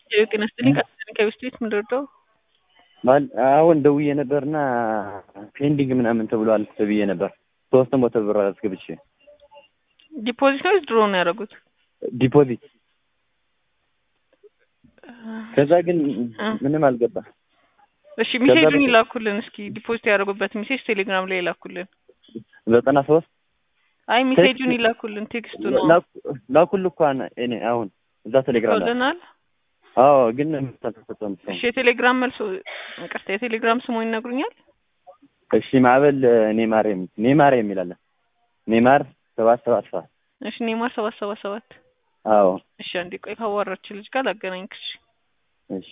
ጤና ይስጥልኝ ከቤት ቤት ምንድርደው አሁን ደውዬ ነበርና ፔንዲንግ ምናምን ተብሏል ተብዬ ነበር። ሶስት መቶ ብር አስገብቼ ዲፖዚት ነው ወይስ ድሮ ነው ያደረጉት? ዲፖዚት ከዛ ግን ምንም አልገባ። እሺ ሜሴጁን ይላኩልን እስኪ ዲፖዚት ያደረጉበት ሜሴጅ ቴሌግራም ላይ ይላኩልን። ዘጠና ሶስት አይ ሜሴጁን ይላኩልን ቴክስቱ ነው ላኩል እኮ እኔ አሁን እዛ ቴሌግራም ላይ ልናል። አዎ ግን ተሰጠም እሺ የቴሌግራም መልሶ ይቅርታ የቴሌግራም ስሙ ይነግሩኛል? እሺ ማዕበል ኔማር ኔማር የሚላለ ኔማር ሰባት ሰባት ሰባት እሺ ኔማር ሰባት ሰባት ሰባት አዎ እሺ አንዴ ቆይ ካዋራች ልጅ ጋር ላገናኝክሽ እሺ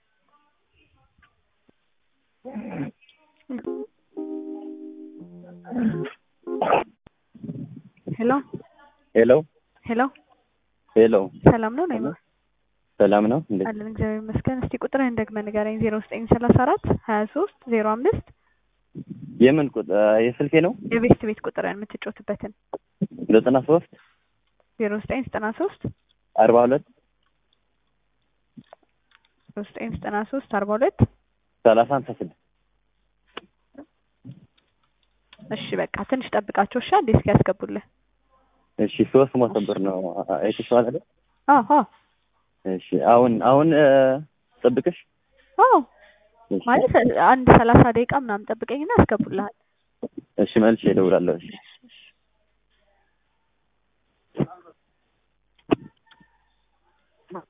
ሄሎ ሄሎ ሄሎ ሄሎ ሰላም ነው ናይማ ሰላም ነው እንዴ? አለን እግዚአብሔር ይመስገን። እስቲ ቁጥርህን ደግመህ ንገረኝ። ዜሮ ዘጠኝ ሰላሳ አራት ሀያ ሶስት ዜሮ አምስት የምን ቁጥር የስልኬ ነው? የቤት ቤት ቁጥርህን የምትጮትበትን ዘጠና ሶስት ዜሮ ዘጠኝ ዘጠና ሶስት አርባ ሁለት ዜሮ ዘጠኝ ዘጠና ሶስት አርባ ሁለት ሰላሳ ሃምሳ ስድስት እሺ በቃ ትንሽ ጠብቃቸው እሺ። አንዴ እስኪ ያስገቡልህ። እሺ ሶስት መቶ ብር ነው አይተሽዋል አይደል? አዎ አዎ እሺ አሁን አሁን ጠብቅሽ አዎ ማለት አንድ ሰላሳ ደቂቃ ምናምን ጠብቀኝና ያስገቡልሃል። እሺ መልሼ እደውላለሁ። እሺ